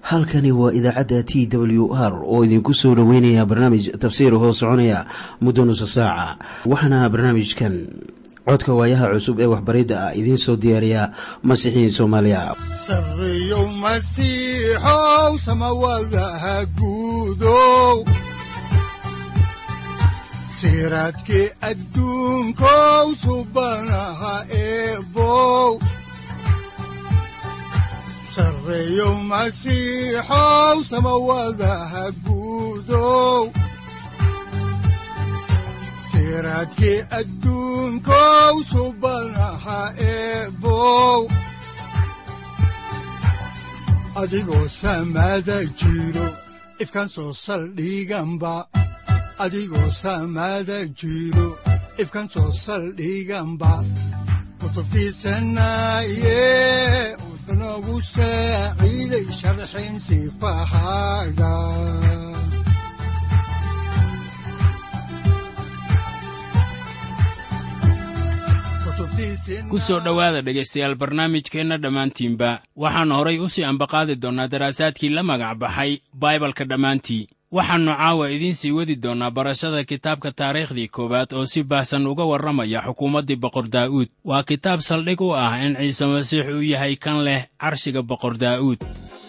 halkani waa idaacadda t w r oo idinku soo dhoweynaya barnaamij tafsiir hoo soconaya muddo nusa saaca waxaana barnaamijkan codka waayaha cusub ee waxbaridda ah idiin soo diyaariya masiixiin soomaaliya sareyow masiixow samawadaha guudow siraadkii adduunkow subanaha eebow sareyow masiixow samawadaha guudow siraadkii adduunkow subanaha eebow adigoo samada jiro ifkan soo saldhiganba adigoo samada jiro ifkan soo saldhiganba kutubtiisanaye udanogu saaciiday sharxin sifahaaga ku soo dhowaada dhegaystayaal barnaamijkeenna dhammaantiinba waxaannu horay u sii ambaqaadi doonnaa daraasaadkii la magac baxay baibalka dhammaantii waxaannu caawa idiin sii wadi doonnaa barashada kitaabka taariikhdii koowaad oo si baahsan uga warramaya xukuumaddii boqor daa'uud waa kitaab saldhig u ah in ciise masiix uu yahay kan leh carshiga boqor daa'uud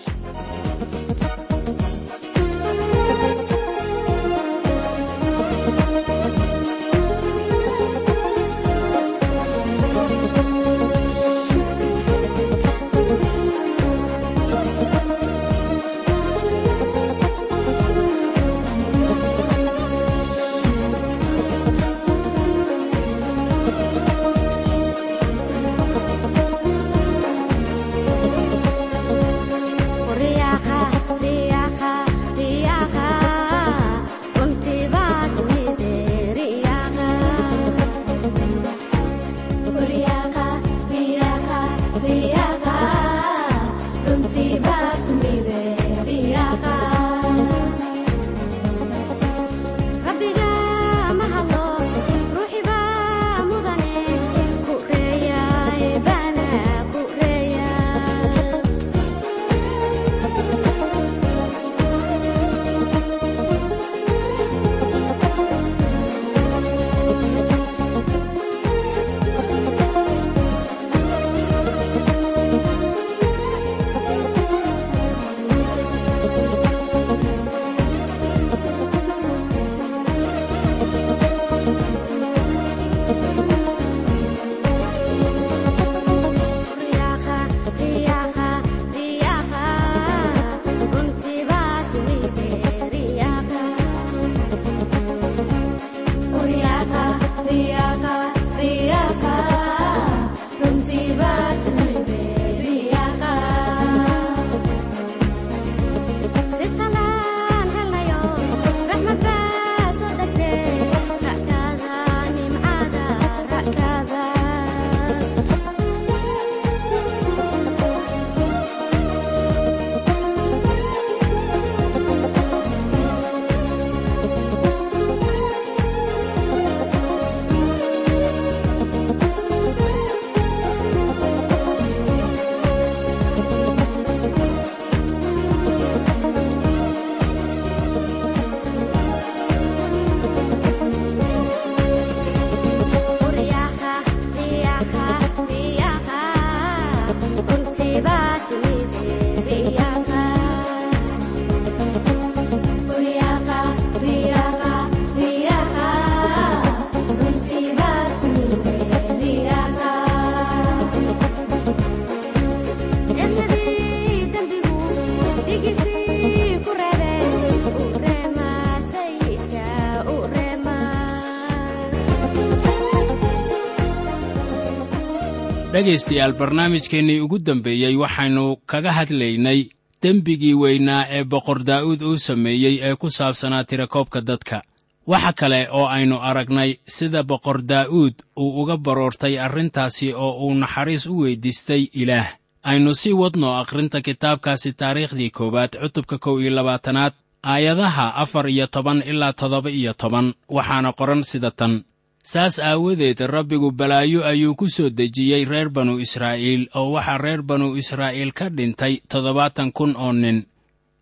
dhegaystayaal barnaamijkeennii ugu dambeeyey waxaynu kaga hadlaynay dembigii weynaa ee boqor daa'uud uu sameeyey ee ku saabsanaa tirakoobka dadka waxa kale oo aynu aragnay sida boqor daa'uud uu uga baroortay arrintaasi oo uu naxariis u weyddiistay ilaah aynu sii wadno akhrinta kitaabkaasi taariikhdii koowaad cutubka kow iyo labaatanaad aayadaha afar iyo toban ilaa toddoba iyo toban waxaana qoran sida tan saas aawadeed rabbigu balaayo ayuu ku soo dejiyey reer banu israa'iil oo waxaa reer banu israa'iil ka dhintay toddobaatan kun oo nin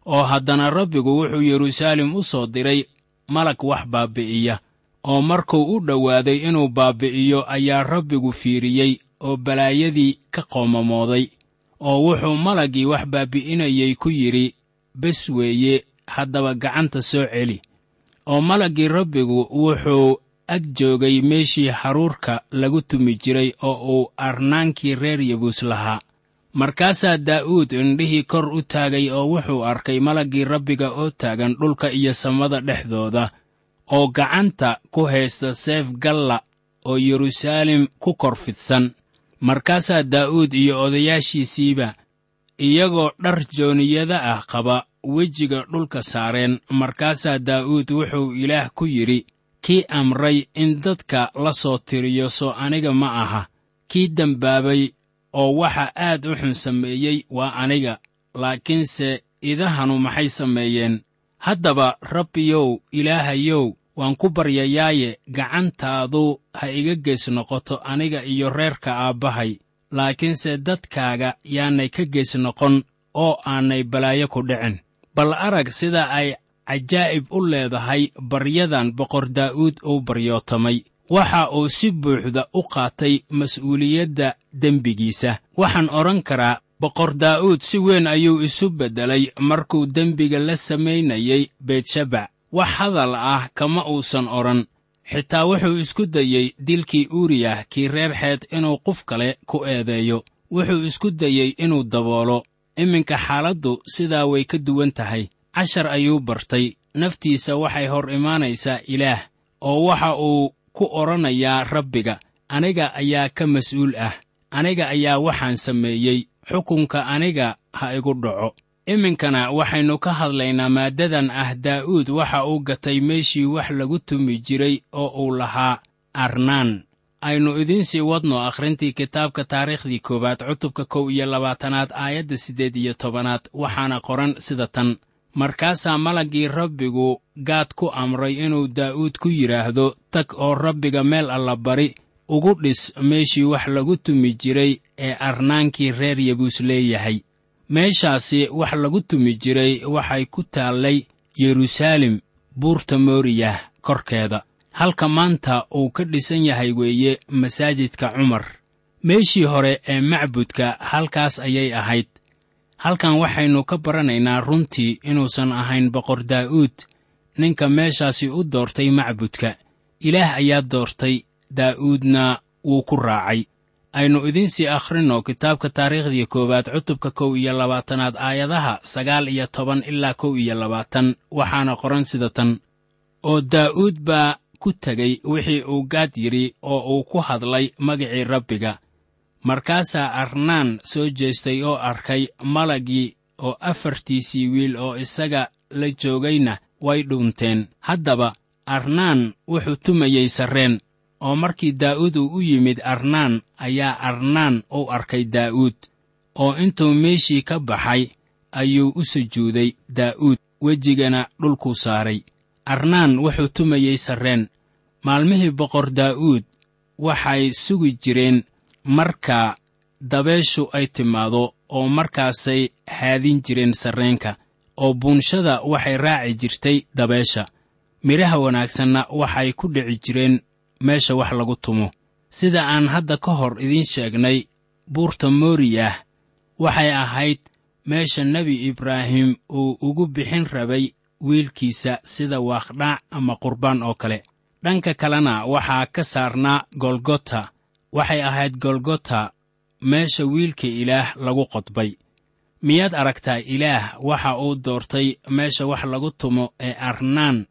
oo haddana rabbigu wuxuu yeruusaalem u soo diray malag wax baabbi'iya oo markuu u dhowaaday inuu baabbi'iyo ayaa rabbigu fiiriyey oo balaayadii ka qoomamooday oo wuxuu malaggii wax baabbi'inayey ku yidhi bes weeye haddaba gacanta soo celi oo malaggii rabbigu wuxuu ag joogay meeshii haruurka lagu tumi jiray oo uu arnaankii reer yebuus lahaa markaasaa daa'uud indhihii kor u taagay oo wuxuu arkay malaggii rabbiga oo taagan dhulka iyo samada dhexdooda oo gacanta ku haysta seef galla oo yeruusaalem ku kor fidsan markaasaa daa'uud iyo odayaashiisiiba iyagoo dhar jooniyada ah qaba wejiga dhulka saareen markaasaa daa'uud wuxuu ilaah ku yidhi kii amray in dadka la soo tiriyo soo aniga ma aha kii dembaabay oo waxa aad u xun sameeyey waa aniga laakiinse idahanu maxay sameeyeen haddaba rabbiyow ilaahayow waan ku baryayaaye gacantaadu ha iga gees noqoto aniga iyo reerka aabbahay laakiinse dadkaaga yaanay ka gees noqon oo aanay balaayo ku dhicin bal arag sida ay cajaa'ib u leedahay baryadan boqor daa'uud uu baryootamay waxa uu si buuxda u qaatay mas'uuliyadda dembigiisa waxaan odhan karaa boqor daa'uud si weyn ayuu isu beddelay markuu dembiga la samaynayey beetshabac wax hadal ah kama uusan odhan xitaa wuxuu isku dayey dilkii uuriyah kii reer xeed inuu qof kale ku eedeeyo wuxuu isku dayey inuu daboolo iminka xaaladdu sidaa way ka duwan tahay cashar ayuu bartay naftiisa waxay hor imaanaysaa ilaah oo waxa uu ku odhanayaa rabbiga aniga ayaa ka mas'uul ah aniga ayaa waxaan sameeyey xukunka aniga ha igu dhaco iminkana waxaynu ka hadlaynaa maaddadan ah daa'uud waxa uu gatay meeshii wax lagu tumi jiray oo uu lahaa arnaan aynu idiin sii wadno akhrintii kitaabka taariikhdii koowaad cutubka kow iyo labaatanaad aayadda siddeed iyo tobanaad waxaana qoran sida tan markaasaa malaggii rabbigu gaad ku amray inuu daa'uud ku yidhaahdo tag oo rabbiga meel alla bari ugu dhis meeshii wax lagu tumi jiray ee arnaankii reer yebuus leeyahay meeshaasi wax lagu tumi jiray waxay ku taallay yeruusaalem buurta mooriyah korkeeda halka maanta uu ka dhisan yahay weeye masaajidka cumar meeshii hore ee macbudka halkaas ayay ahayd halkan waxaynu ka baranaynaa runtii inuusan ahayn boqor daa'uud ninka meeshaasi u doortay macbudka ilaah ayaa doortay daa'uudna wuu ku raacay aynu idiinsii akhrinno kitaabka taariikhdii koowaad cutubka kow iyo labaatanaad aayadaha sagaal iyo toban ilaa kow iyo labaatan waxaana qoran sida tan oo daa'uud baa ku tegey wixii uu gaad yidhi oo uu ku hadlay magicii rabbiga markaasaa arnaan soo jeestay oo arkay malaggii oo afartiisii wiil oo isaga la joogayna way dhuunteen haddaba arnaan wuxuu tumayey sarreen oo markii daa'uud uu u yimid arnaan ayaa arnaan u arkay daa'uud oo intuu meeshii ka baxay ayuu u sujuuday daa'uud wejigana dhulkuu saaray arnaan wuxuu tumayey sarreen maalmihii boqor daa'uud waxay sugi jireen marka dabeeshu ay timaado oo markaasay haadin jireen sarreenka oo buunshada waxay raaci jirtay dabeesha midhaha wanaagsanna waxay ku dhici jireen meesha wax lagu tumo sida aan hadda ka hor idiin sheegnay buurta mooriyah waxay ahayd meesha nebi ibraahim uu ugu bixin rabay wiilkiisa sida waaqdhaac ama qurbaan oo kale dhanka kalena waxaa ka saarnaa golgota waxay ahayd golgota meesha wiilka ilaah lagu qodbay miyaad aragtaa ilaah waxa uu doortay meesha wax lagu tumo ee arnaan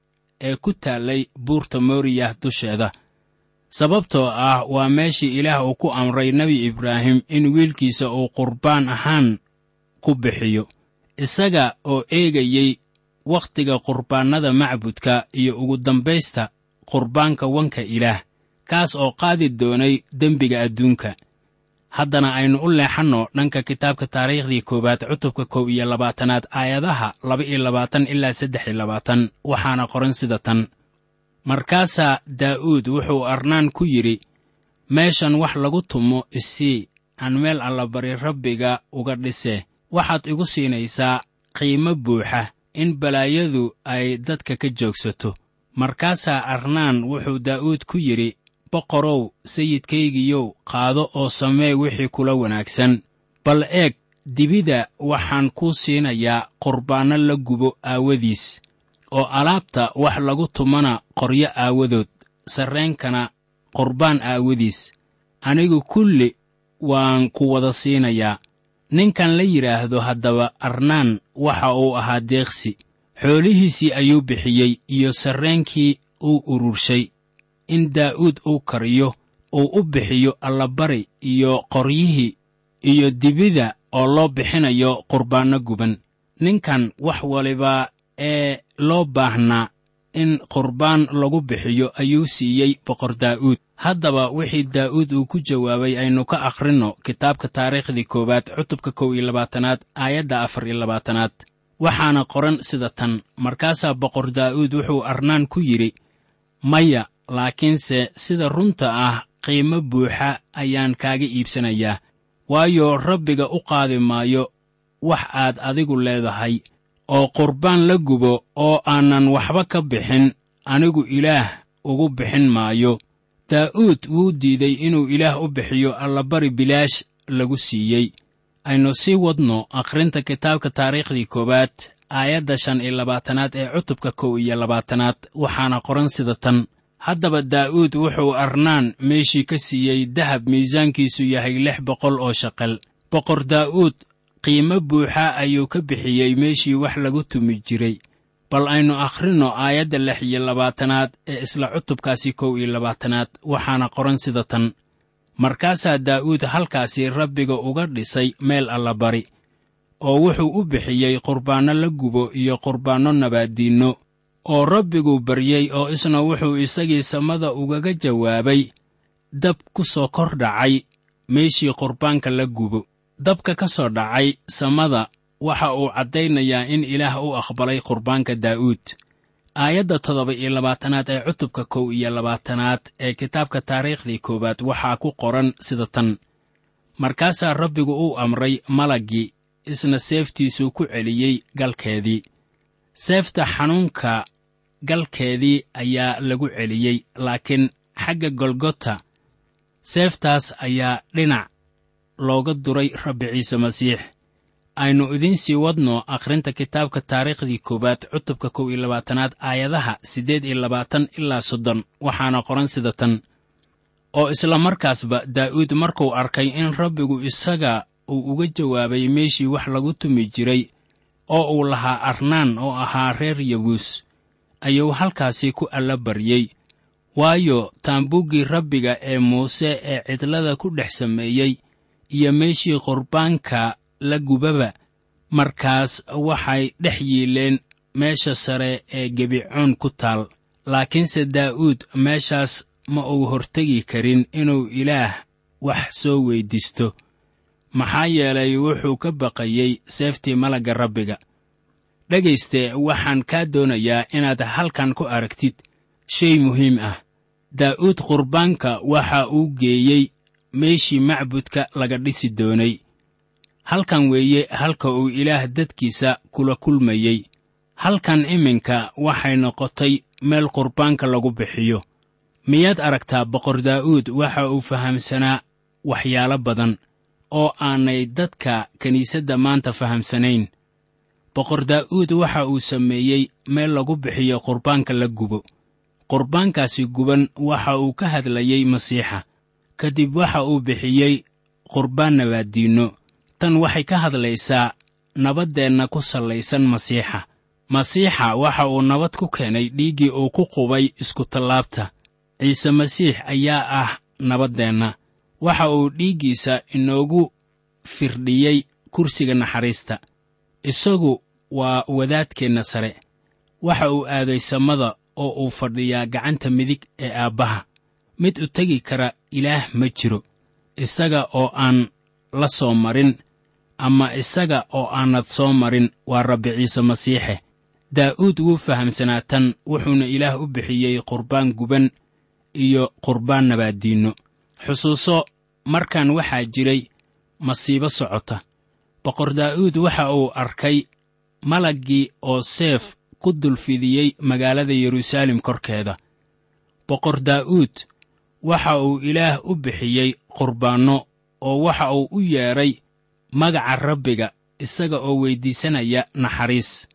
ee ku taallay buurta mooriyah dusheeda sababtoo ah waa meeshii ilaah uu ku amray nebi ibraahim in wiilkiisa uu qurbaan ahaan ku bixiyo isaga oo eegayey wakhtiga qurbaannada macbudka iyo ugu dambaysta qurbaanka wanka ilaah kaas oo qaadi doonay dembiga adduunka haddana aynu u leexanno dhanka kitaabka taariikhdii koowaad cutubka kow iyo labaatanaad aayadaha laba iyo labaatan ilaa saddex iyo labaatan waxaana qoran sida tan markaasaa daa'uud wuxuu arnaan ku yidhi meeshan wax lagu tumo isii aan meel allabari rabbiga uga dhise waxaad igu siinaysaa qiimo buuxa in balaayadu ay dadka ka joogsato markaasaa arnaan wuxuu daa'uud ku yidhi boqorow sayidkaygiyow qaado oo samee wixii kula wanaagsan bal eeg dibida waxaan kuu siinayaa qurbaanno la gubo aawadiis oo alaabta wax lagu tumana qoryo aawadood sarreenkana qurbaan aawadiis anigu kulli waan ku wada siinayaa ninkan la yidhaahdo haddaba arnaan waxa uu ahaa deeqsi xoolihiisii ayuu bixiyey iyo sarreenkii uu ururshay in daa'uud uu kariyo uu u bixiyo allabari iyo qoryihii iyo dibida oo loo bixinayo qurbaanno guban ninkan wax waliba ee loo baahnaa in qurbaan lagu bixiyo ayuu siiyey boqor daa'uud haddaba wixii daa'uud uu ku jawaabay aynu ka akhrinno kitaabka taariikhdii koowaad cutubka kow iyo labaatanaad aayadda afar iyo labaatanaad waxaana qoran sida tan markaasaa boqor daa'uud wuxuu arnaan ku yidhi maya laakiinse sida runta ah qiimo buuxa ayaan kaaga iibsanayaa waayo rabbiga u qaadi maayo wax aad adigu leedahay oo qurbaan la gubo oo aanan waxba ka bixin anigu ilaah ugu bixin maayo daa'uud wuu diiday inuu ilaah u bixiyo allabari bilaash lagu siiyey aynu sii wadno akhrinta kitaabka taariikhdii koowaad aayadda shan iyo labaatanaad ee cutubka kow iyo labaatanaad waxaana qoran sida tan haddaba daa'uud wuxuu arnaan meeshii ka siiyey dahab miisaankiisu yahay lix boqol oo shaqal boqor daa'uud qiimo buuxa ayuu ka bixiyey meeshii wax lagu tumi jiray bal aynu akhrinno aayadda lix iyo labaatanaad ee isla cutubkaasi kow iyo labaatanaad waxaana qoran sida tan markaasaa daa'uud halkaasi rabbiga uga dhisay meel allabari oo wuxuu u bixiyey qurbaanno la gubo iyo qurbaanno nabaaddiinno oo rabbiguu baryey oo isna wuxuu isagii samada ugaga jawaabay dab ku soo kor dhacay meeshii qurbaanka la gubo dabka ka soo dhacay samada waxa uu caddaynayaa in ilaah u aqbalay qurbaanka daa'uud aayadda toddoba iyo labaatanaad ee cutubka kow iyo labaatanaad ee kitaabka taariikhdii koowaad waxaa ku qoran sida tan markaasaa rabbigu uu amray malaggii isna seeftiisuu ku celiyey galkeedii seefta xanuunka galkeedii ayaa lagu celiyey laakiin xagga golgota seeftaas ayaa dhinac looga duray rabbi ciise masiix aynu idiin sii wadno akhrinta kitaabka taariikhdii koowaad cutubka kow iyo labaatanaad aayadaha siddeed iyo labaatan ilaa soddon waxaana qoran sida tan oo isla markaasba daa'uud markuu arkay in rabbigu isaga uu uga jawaabay meeshii wax lagu tumi jiray oo uu lahaa arnaan oo ahaa reer yabuus ayuu halkaasi ku alla baryey waayo taambuuggii rabbiga ee muuse ee cidlada ku dhex sameeyey iyo meeshii qurbaanka la gubaba markaas waxay dhex yiileen meesha sare ee gebicoon ku taal laakiinse daa'uud meeshaas ma uu hortegi karin inuu ilaah wax soo weyddiisto maxaa yeelay wuxuu ka baqayey seeftii malagga rabbiga dhegayste waxaan kaa doonayaa inaad halkan ku aragtid shay muhiim ah daa'uud qurbaanka waxa uu geeyey meeshii macbudka laga dhisi doonay halkan weeye halka uu ilaah dadkiisa kula kulmayey halkan iminka waxay noqotay meel qurbaanka lagu bixiyo miyaad aragtaa boqor daa'uud waxa uu fahamsanaa waxyaalo badan oo aanay dadka kiniisadda maanta fahamsanayn boqor daa'uud waxa uu sameeyey meel lagu bixiyo qurbaanka la gubo qurbaankaasi guban waxa uu ka hadlayey masiixa ka dib waxa uu bixiyey qurbaan nabaaddiinno tan waxay ka hadlaysaa nabaddeenna ku sallaysan masiixa masiixa waxa uu nabad ku keenay dhiiggii uu ku qubay iskutallaabta ciise masiix ayaa ah nabaddeenna waxa uu dhiiggiisa inoogu firdhiyey kursiga naxariista isagu waa wadaadkeenna sare waxa uu aaday samada oo uu fadhiyaa gacanta midig ee aabbaha mid u tegi kara ilaah ma jiro isaga oo aan la soo marin ama isaga oo aanad soo marin waa rabbi ciise masiixe daa'uud wuu fahamsanaa tan wuxuuna ilaah u bixiyey qurbaan guban iyo qurbaan nabaaddiinno xusuuso markan waxaa jiray masiibo socota boqor daa'uud waxa uu arkay malaggii oo seef ku dulfidiyey magaalada yeruusaalem korkeeda boqor daa'uud waxa uu ilaah u bixiyey qurbaanno oo waxa uu u yeedhay magaca rabbiga isaga oo weyddiisanaya naxariis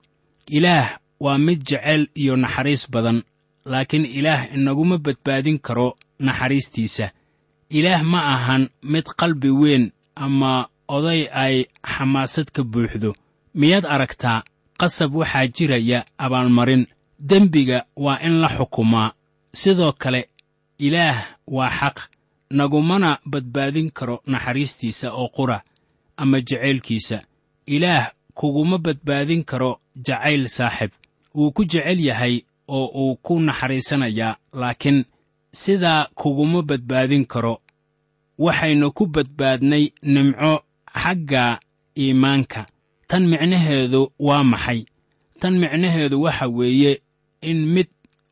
ilaah waa mid jecel iyo naxariis badan laakiin ilaah inaguma badbaadin karo naxariistiisa ilaah ma ahan mid qalbi weyn ama oday ay xamaasad ka buuxdo miyaad aragtaa qasab waxaa jiraya abaalmarin dembiga waa in la xukumaa sidoo kale ilaah waa xaq nagumana badbaadin karo naxariistiisa oo qura ama jacaylkiisa ilaah kuguma badbaadin karo jacayl saaxib wuu ku jecel yahay oo uu ku naxariisanayaa laakiin sidaa kuguma badbaadin karo waxaynu ku badbaadnay nimco xagga iimaanka tan micnaheedu waa maxay tan micnaheedu waxa weeye in mid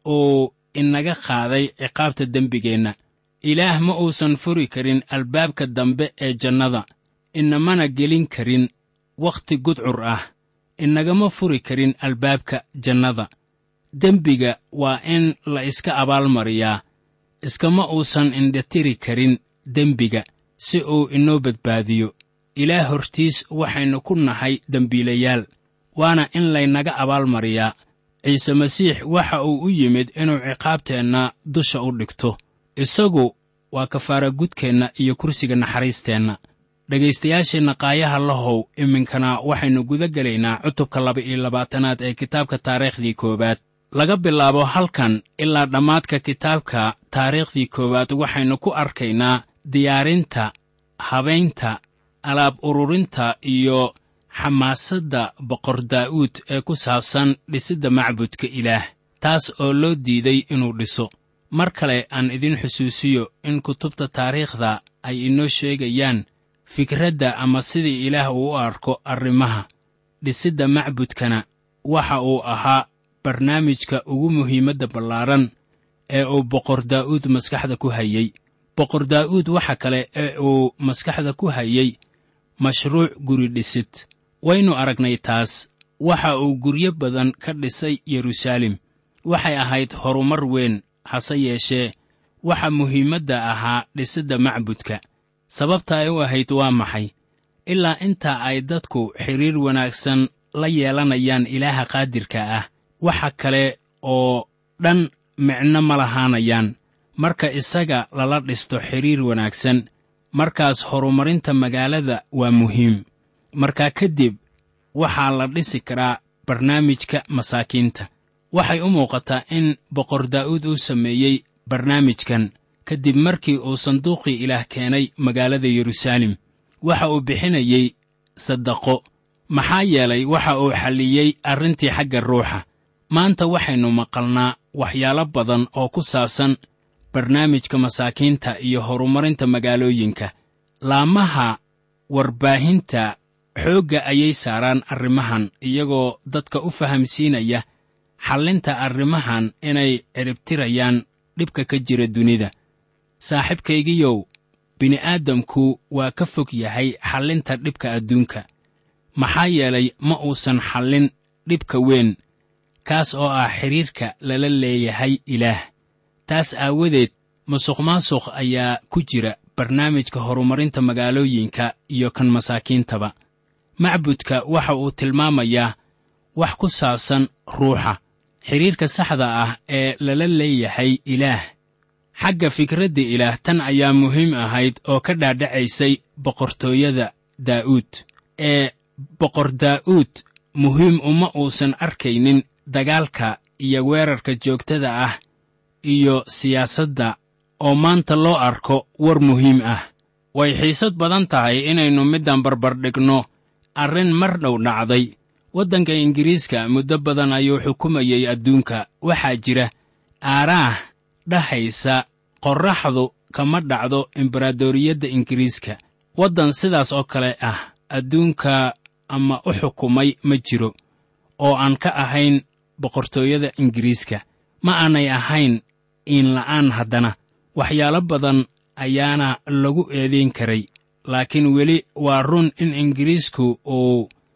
uu inaga qaaday ciqaabta dembigeenna ilaah ma uusan furi karin albaabka dambe ee jannada inamana gelin karin wakhti gudcur ah inagama furi karin albaabka jannada dembiga waa in la iska abaalmariyaa iskama uusan indhatiri karin dembiga si uu inoo badbaadiyo ilaah hortiis waxaynu ku nahay dembiilayaal waana in laynaga abaalmariyaa ciise masiix waxa uu u yimid inuu ciqaabteenna dusha u dhigto isagu waa kafaaragudkeenna iyo kursiga naxariisteenna dhegaystayaasheenna qaayaha lahow iminkana waxaynu guda gelaynaa cutubka laba-iyo labaatanaad ee kitaabka taariikhdii koowaad laga bilaabo halkan ilaa dhammaadka kitaabka taariikhdii koowaad waxaynu ku arkaynaa diyaarinta habaynta alaab ururinta iyo xamaasadda boqor daa'uud ee ku saabsan dhisidda macbudka ilaah taas oo loo diiday inuu dhiso mar kale aan idin xusuusiyo in kutubta taariikhda ay inoo sheegayaan fikradda ama sidii ilaah uu u arko arrimaha dhisidda macbudkana waxa uu ahaa barnaamijka ugu muhiimadda ballaaran ee uu boqor daa'uud maskaxda ku hayey boqor daa'uud waxa kale ee uu maskaxda ku hayey mashruuc guri dhisid waynu aragnay taas waxa uu guryo badan ka dhisay yeruusaalem waxay ahayd horumar weyn hase yeeshee waxa muhiimadda ahaa dhisidda macbudka sababta ay u ahayd waa maxay ilaa inta ay dadku xidhiir wanaagsan la yeelanayaan ilaaha qaadirka ah waxa kale oo dhan micno ma lahaanayaan marka isaga lala dhisto xidhiir wanaagsan markaas horumarinta magaalada waa muhiim markaa kadib waxaa la dhisi karaa barnaamijka masaakiinta waxay u muuqataa in boqor daa'uud uu sameeyey barnaamijkan kadib markii uu sanduuqii ilaah keenay magaalada yeruusaalem waxa uu bixinayey saddaqo maxaa yeelay waxa uu xalliyey arrintii xagga ruuxa maanta waxaynu maqalnaa waxyaalo badan oo ku saabsan barnaamijka masaakiinta iyo horumarinta magaalooyinka laamaha warbaahinta xoogga ayay saaraan arrimahan iyagoo dadka u fahamsiinaya xallinta arrimahan inay ciribtirayaan dhibka ka jira dunida saaxiibkaygiyow bini'aadamku waa ka fog yahay xallinta dhibka adduunka maxaa yeelay ma uusan xallin dhibka weyn kaas oo ah xidhiirka lala leeyahay ilaah taas aawadeed musuqmaasuq ayaa ku jira barnaamijka horumarinta magaalooyinka iyo kan masaakiintaba macbudka waxa uu tilmaamayaa wax ku saabsan ruuxa xidhiirka saxda ah ee lala leeyahay ilaah xagga fikradda ilaah tan ayaa muhiim ahayd oo ka dhaadhacaysay boqortooyada daa'uud ee boqor daa'uud muhiim uma uusan arkaynin dagaalka iyo weerarka joogtada ah iyo siyaasadda oo maanta loo arko war muhiim ah way xiisad badan tahay inaynu middan barbardhigno arrin mar dhow dhacday waddanka ingiriiska muddo badan ayuu xukumayey adduunka waxaa jira aaraah dhahaysa qorraxdu kama dhacdo embaradoriyadda ingiriiska waddan sidaas oo kale ah adduunka ama u xukumay ma jiro oo aan ka ahayn boqortooyada ingiriiska ma aanay ahayn iinla'aan haddana waxyaalo badan ayaana lagu eedayn karay laakiin weli waa run in ingiriisku uu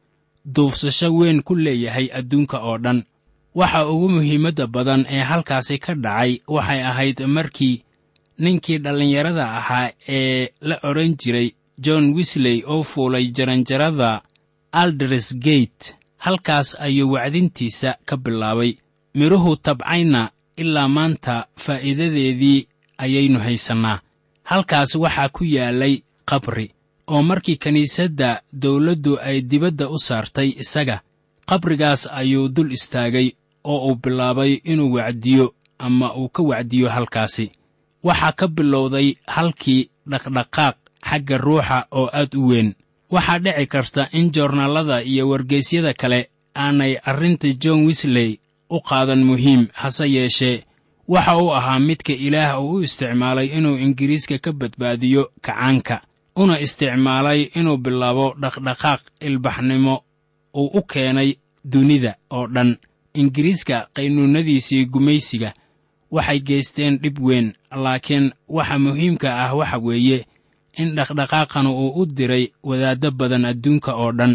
duufsasho weyn ku leeyahay adduunka oo dhan waxa ugu muhiimadda badan ee halkaasi ka dhacay waxay ahayd markii ninkii dhallinyarada ahaa ee la odhan jiray john wisley oo fuulay jaranjarada alders gate halkaas ayuu wacdintiisa ka bilaabay midhuhu tabcayna ilaa maanta faa'iidadeedii ayaynu haysannaa halkaas waxaa ku yaalay qabri oo markii kiniisadda dawladdu ay dibadda u saartay isaga qabrigaas ayuu dul istaagay oo uu bilaabay inuu wacdiyo ama uu ka wacdiyo halkaasi waxaa ka bilowday halkii dhaqdhaqaaq xagga ruuxa oo aad u weyn waxaa dhici karta in joornaalada iyo wargeysyada kale aanay arrinta john wisley u qaadan muhiim hase yeeshee waxa uu ahaa midka ilaah uu u isticmaalay inuu ingiriiska ka badbaadiyo kacaanka una isticmaalay inuu bilaabo dhaqdhaqaaq ilbaxnimo uu u keenay dunida oo dhan ingiriiska qaynuunnadiisii gumaysiga waxay geysteen dhib weyn laakiin waxa muhiimka ah waxa weeye in dhaqdhaqaaqan uu u diray wadaaddo badan adduunka oo dhan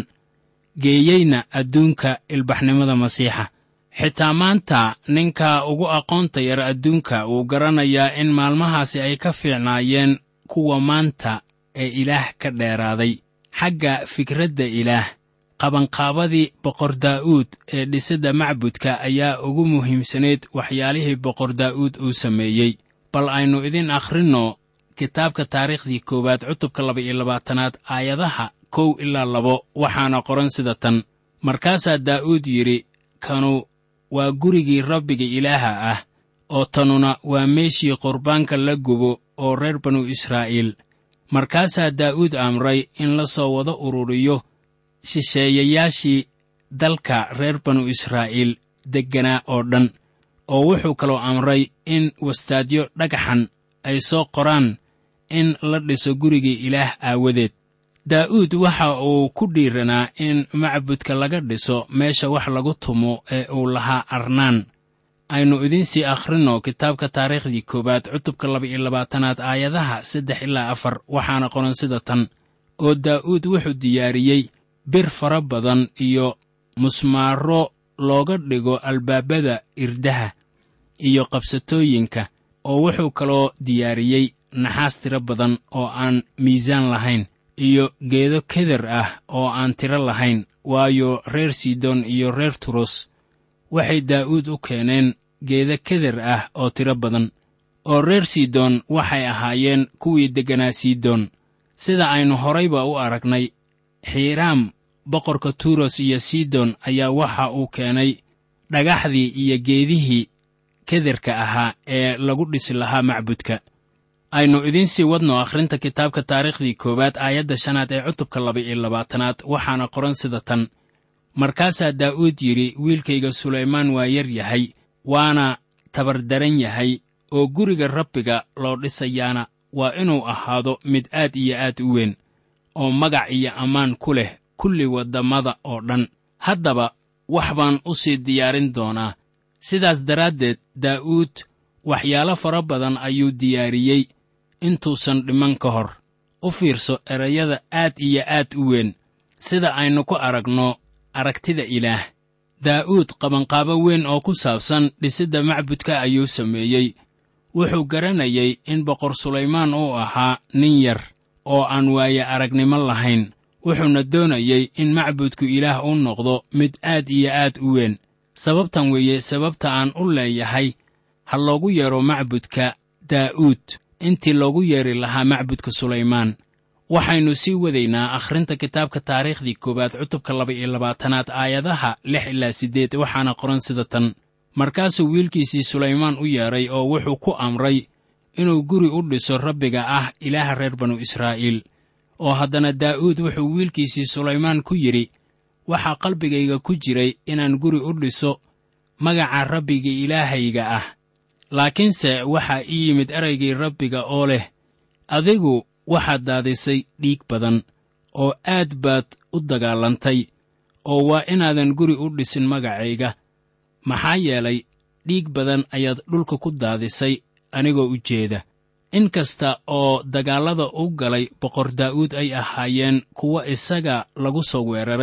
geeyeyna adduunka ilbaxnimada masiixa xitaa maanta ninka ugu aqoonta yar adduunka wuu garanayaa in maalmahaasi ay ka fiicnaayeen kuwa maanta ee ilaah ka dheeraaday xagga fikradda ilaah qabanqaabadii boqor daa'uud ee dhisidda macbudka ayaa ugu muhiimsanayd waxyaalihii boqor daa'uud uu sameeyey bal aynu idin akhrinno kitaabka taariikhdii koowaad cutubka laba-iyo labaatanaad aayadaha kow ilaa labo waxaana qoran sida tan markaasaa daa'uud yidhi kanu waa gurigii rabbiga ilaaha ah oo tanuna waa meeshii qurbaanka la gubo oo reer banu israa'iil markaasaa daa'uud amray in la soo wada ururiyo shisheeyayaashii dalka reer banu israa'iil degganaa oo dhan oo wuxuu kaloo amray in wastaadyo dhagaxan ay soo qoraan in la dhiso gurigii ilaah aawadeed daa'uud waxa uu ku dhiiranaa in macbudka laga dhiso meesha wax lagu tumo ee uu lahaa arnaan aynu idinsii akhrinno kitaabka taariikhdii koowaad cutubka laba-iyo labaatanaad aayadaha saddex ilaa afar waxaana qoran sida tan oo daa'uud wuxuu diyaariyey bir fara badan iyo musmaaro looga dhigo albaabada irdaha iyo qabsatooyinka oo wuxuu kaloo diyaariyey naxaas tiro badan oo aan miisaan lahayn iyo geedo keder ah oo aan tiro lahayn waayo reer sidon iyo reer turos waxay daa'uud u keeneen geeda keder ah oo tiro badan oo reer sidon waxay ahaayeen kuwii degganaa sidon sida aynu horayba u aragnay xiiraam boqorka turos iyo sidon ayaa waxa uu keenay dhagaxdii iyo geedihii kederka ahaa ee lagu dhisi lahaa macbudka aynu idiinsii wadno akhrinta kitaabka taariikhdii koowaad aayadda shanaad ee cutubka laba-iyo labaatanaad waxaana qoran sida tan markaasaa daa'uud yidhi wiilkayga sulaymaan waa yar yahay waana tabardaran yahay oo guriga rabbiga loo dhisayaana waa inuu ahaado mid aad iyo aad u weyn oo magac iyo ammaan ku leh kulli waddammada oo dhan haddaba wax baan u sii diyaarin doonaa sidaas daraaddeed daa'uud waxyaalo fara badan ayuu diyaariyey intuusan dhiman ka hor u fiirso erayada aad iyo aad u weyn sida aynu ku aragno aragtida ilaah daa'uud qabanqaabo weyn oo ku saabsan dhisidda macbudka ayuu sameeyey wuxuu garanayay in boqor sulaymaan uu ahaa nin yar oo aan waaye aragnimo lahayn wuxuuna doonayey in macbudku ilaah u noqdo mid aad iyo aad u weyn sababtan weeye sababta aan u leeyahay ha loogu yeedho macbudka daa'uud intii loogu yeedhi lahaa macbudka sulaymaan waxaynu sii wadaynaa akhrinta kitaabka taariikhdii koowaad cutubka laba-iyo labaatanaad aayadaha lix ilaa siddeed waxaana qoran sida tan markaasuu wiilkiisii sulaymaan u yeedhay oo wuxuu ku amray inuu guri u dhiso rabbiga ah ilaaha reer banu israa'iil oo haddana daa'uud wuxuu wiilkiisii sulaymaan ku yidhi waxaa qalbigayga ku jiray inaan guri u dhiso magaca rabbiga ilaahayga ah laakiinse waxaa ii yimid eraygii rabbiga oo leh adigu waxaad daadisay dhiig badan oo aad baad u dagaalantay oo waa inaadan guri u dhisin magacayga maxaa yeelay dhiig badan ayaad dhulka ku daadisay anigoo u jeeda in kasta oo dagaallada u galay boqor daa'uud ay ahaayeen kuwo isaga lagu soo weeraray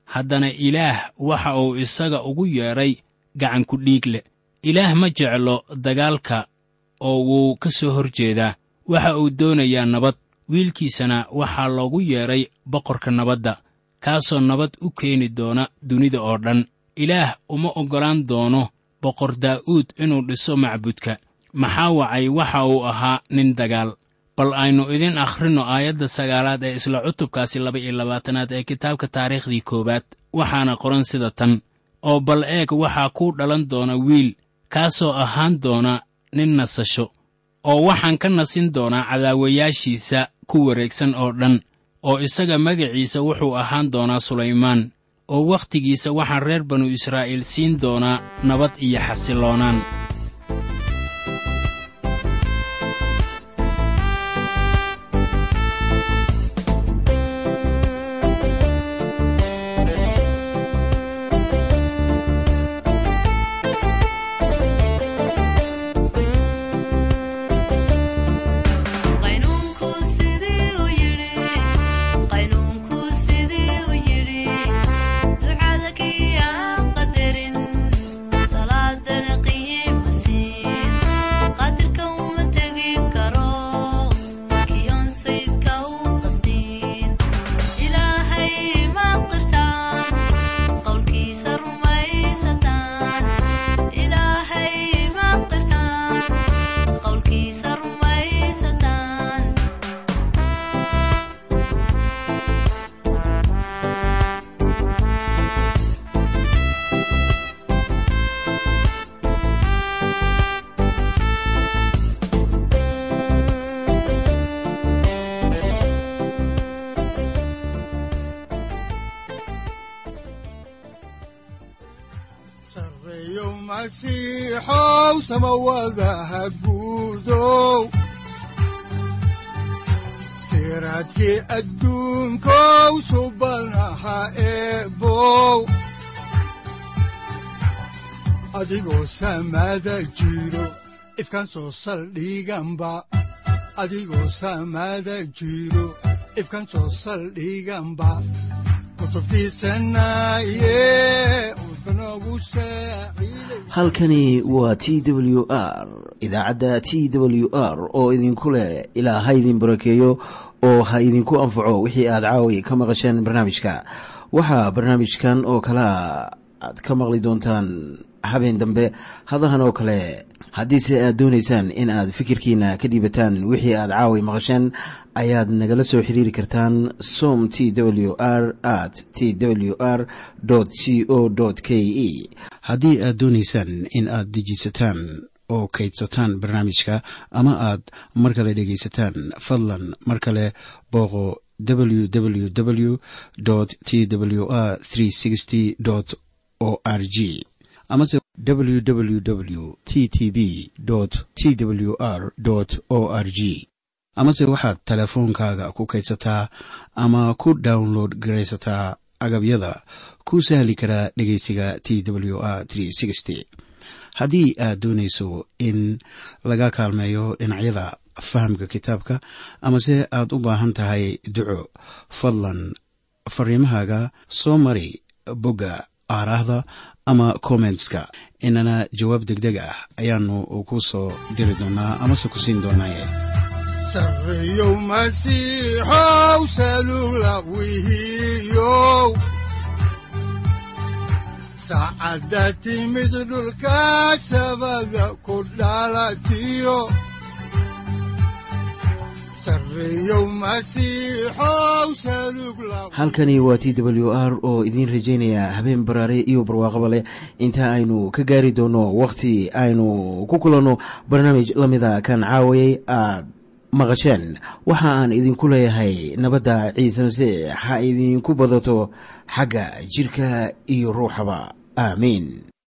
haddana ilaah waxa uu isaga ugu yeedhay gacanku dhiig leh ilaah ma jeclo dagaalka oo wuu ka soo hor jeedaa waxa uu doonayaa nabad wiilkiisana waxaa loogu yeedhay boqorka nabadda kaasoo nabad u keeni doona dunida oo dhan ilaah uma oggolaan doono boqor daa'uud inuu dhiso macbudka maxaa wacay waxa uu ahaa nin dagaal bal aynu idin akhrinno aayadda sagaalaad ee isla cutubkaasi laba iyo labaatanaad ee kitaabka taariikhdii koowaad waxaana qoran sida tan oo bal eeg waxaa kuu dhalan doona wiil kaasoo ahaan doona nin nasasho oo waxaan ka nasin doonaa cadaawayaashiisa ku wareegsan oo dhan oo isaga magaciisa wuxuu ahaan doonaa sulaymaan oo wakhtigiisa waxaan reer banu israa'iil siin doonaa nabad iyo xasilloonaan qaynuunku sidii u yidhi qaynuunku sidii u yidhi ducada kii aan qadarin salaadana qiima siin qadirka uma tegi karo kiyon saydka u qastiin ilaahay ma qirtaan qowlkiisa rumaysataan ilaahay ma qirtaan qowlkiisa rumaysataan sarreeyo masiixow samawadaha guudow siraadkii adduunkow subanaha eebow adigoo samada jiro ifkan soo saldhiganba adigoo samada jiro ifkan soo saldhiganba kutubtiisanaye udbanogu saaciiday halkani waa t w r idaacadda t w r oo idinku leh ilaa ha idin barakeeyo oo ha idinku anfaco wixii aad caawi ka maqasheen barnaamijka waxaa barnaamijkan oo kalea aad ka maqli doontaan habeen dambe hadahan oo kale haddiise aad doonaysaan in aad fikirkiina ka dhiibataan wixii aad caawi maqasheen ayaad nagala soo xiriiri kartaan som t w r at t w r c o k e haddii aad doonaysaan in aad dejisataan oo kaydsataan barnaamijka ama aad mar kale dhegaysataan fadlan mar kale booqo www t w r o r g amase www t t b t w r o r g amase waxaad teleefoonkaaga ku kaydsataa ama ku download garaysataa agabyada ku sahli karaa dhegeysiga t w r haddii aad doonayso in laga kaalmeeyo dhinacyada fahamka kitaabka amase aad u baahan tahay duco fadlan fariimahaaga soo mari bogga aaraahda ama kommentska inana jawaab degdeg ah ayaanu ku soo diri doonaa amase ku siin doonaaye sarreeyow masiixow salula wihiyow saacadda timid dhulka sabada ku dhalatiyo sarreeyow masiixow salug la halkani waa t w r oo idiin rajaynaya habeen baraare iyo barwaaqaba leh inta aynu ka gaari doono wakhti aynu ku kulanno barnaamij la mida kan caawayay aad maqasheen waxa aan idinku leeyahay nabadda ciise masiix ha idinku badato xagga jidhka iyo ruuxaba aamiin